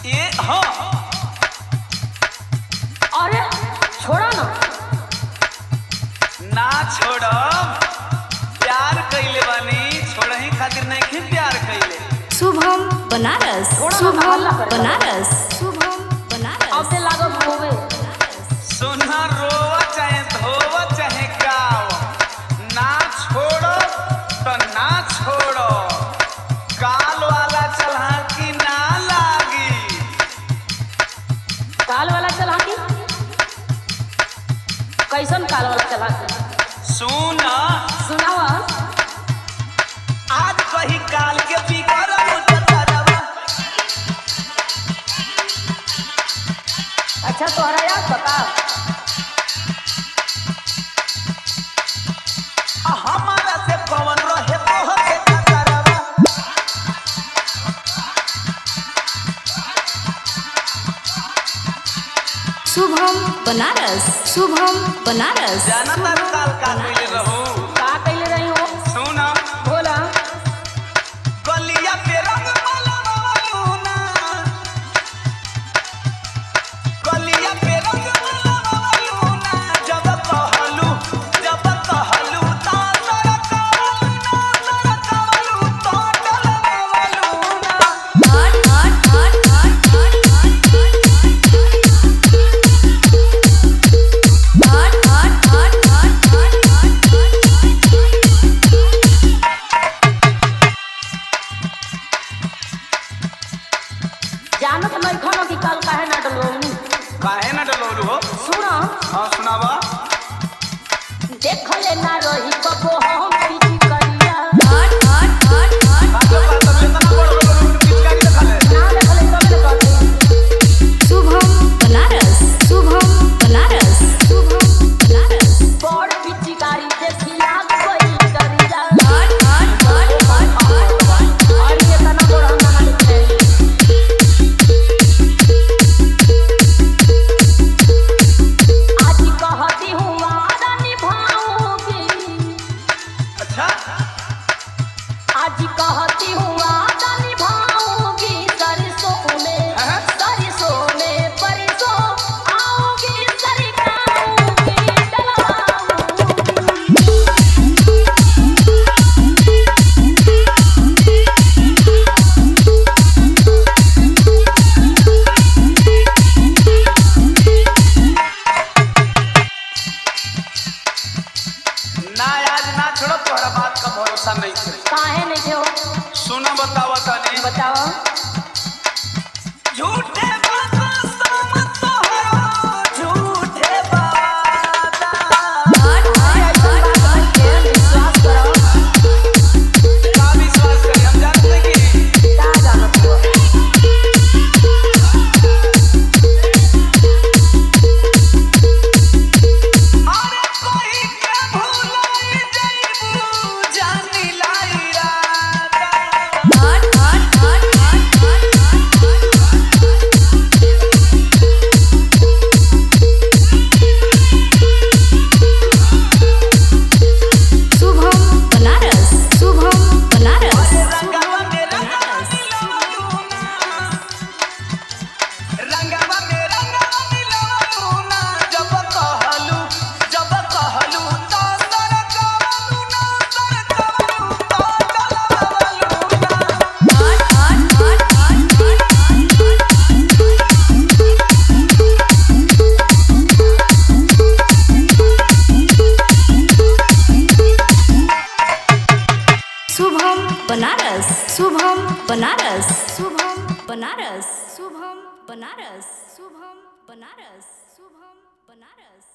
ये हाँ अरे छोड़ा ना ना छोड़म प्यार कइले बानी छोड़ही खातिर नहीं प्यार कइले शुभम बनारस थोड़ा शुभम हल्ला करे। बनारस शुभम बनारस अब से लागो होवे सुना रोवा चाहे धोवा चाहे गाव ना छोड़ो तो ना छोड़ो काल वाला चला कि ना लागी काल वाला चला की कैसन काल वाला चला की सुन सुनावा आज कही काल के बिगर मुजरवा अच्छा तोहरा याद बता आ हमारा से पवन रहे तोहर के कतरवा शुभम बनारस शुभम बनारस जाना तार काल का कइले रहू का कइले रही हो सुन बोला गलिया पे रंग मलवालू ना गलिया पे रंग मलवालू ना जब कहलू जब कहलू ता तरकालू ना तरकालू तो डलवालू ना जानत नहीं खानो कि काल काहे ना डलवनी काहे ना डलवलू हो सुनो हाँ सुनावा देख ले ना रही कबो हम पीछी करिया आगे बात अब इतना बड़ बड़ पिचकारी दिखा ले ना देखले तब ले कहते शुभम बनारस शुभम बनारस शुभम बनारस बड़ पीछी गाड़ी देखी लाग गई करिया और ये तना बड़ हम ना लिखे आज कहती हूँ वादा निभाऊंगी अच्छा आज कहती हूँ वादा निभाऊंगी सरसों में हाँ? सरसों में परसों आऊंगी सरकाऊंगी डलाऊंगी ना आज ना छोड़ो तोहरा बात का भरोसा नहीं थे काहे नहीं थे हो सुना बतावा तनी बताओ झूठे बाबा सम तोहरो झूठे बाबा विश्वास करो का विश्वास करी हम जानते कि क्या जानत हो अरे कोई के भूलाई जइबू जानी लाई राता शुभम बनारस शुभम बनारस रंगवा में रंगवा मिलावलू ना रंगवा में रंगवा मिलावलू ना जब कहलू जब कहलू तो सरकावलू ना सरकावलू तो डलवावलू ना शुभम बनारस शुभम बनारस शुभम बनारस शुभम बनारस शुभम बनारस शुभम बनारस